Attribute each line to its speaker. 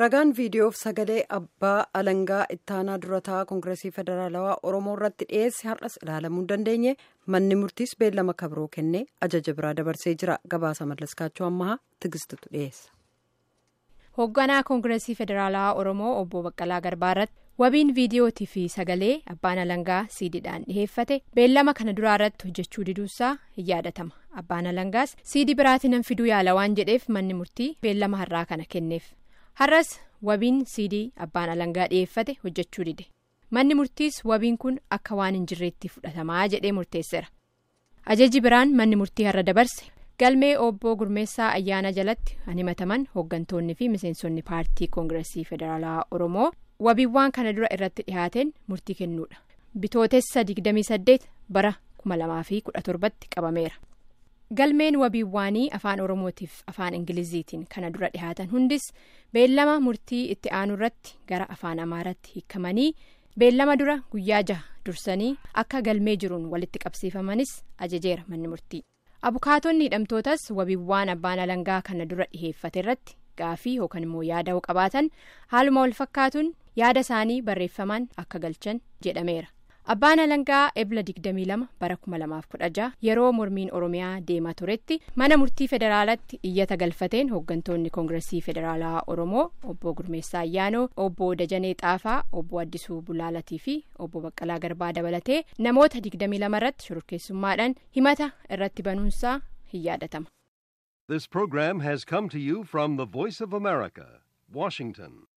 Speaker 1: ragaan viidiyoof sagalee abbaa alangaa ittaanaa durataa koongireesii federaalawaa oromoo irratti dhiyeesse har'as ilaalamuu hin dandeenye manni murtiis beellama kabroo kennee ajaja biraa dabarsee jira gabaasa mallaskaachuu ammahaa tigistutu dhiyeessa.
Speaker 2: hoogganaa koongireesii federaalawaa oromoo obbo baqqalaa garbaa irratti wabiin viidiyootii fi sagalee abbaan alangaa siidiidhaan dhiheeffate beellama kana duraa irratti hojjechuu diduusaa hin yaadatama abbaan alangaas siidii biraatiin nan fiduu yaala waan jedheef manni murtii beellama har'aa kana kenneef. har'as wabiin siidii abbaan alangaa dhiyeeffate hojjechuu dide manni murtiis wabiin kun akka waan hin jirreetti fudhatamaa jedhee murteesseera ajaji biraan manni murtii har'a dabarse galmee obbo gurmeessaa ayyaana jalatti himataman hooggantoonni fi miseensonni paartii koongireesii federaalawaa oromoo wabiiwwan kana dura irratti dhihaateen murtii kennuudha bitootessa 28 bara 2017tti qabameera. galmeen wabiiwwaanii afaan oromootiif afaan ingiliziitiin kana dura dhihaatan hundis beellama murtii itti aanu irratti gara afaan amaaraatti hiikamanii beellama dura guyyaa jaha dursanii akka galmee jiruun walitti qabsiifamanis ajajeera manni murtii abukaatonni hidhamtootas wabiiwwan abbaan alangaa kana dura dhiheeffate irratti gaafii yookaan immoo yaada qabaatan haaluma wal fakkaatuun yaada isaanii barreeffamaan akka galchan jedhameera. abbaan alangaa ebla 22 bara 2016 yeroo mormiin oromiyaa deemaa turetti mana murtii federaalatti iyyata galfateen hooggantoonni koongireesii federaalaa oromoo obbo gurmeessaa ayyaanoo obbo dajanee xaafaa obbo addisuu bulaalatii fi obbo baqqalaa garbaa dabalatee namoota 22 irratti shororkeessummaadhaan himata irratti banuunsaa hin yaadatama.
Speaker 3: This program has come to you from the Voice of America, Washington.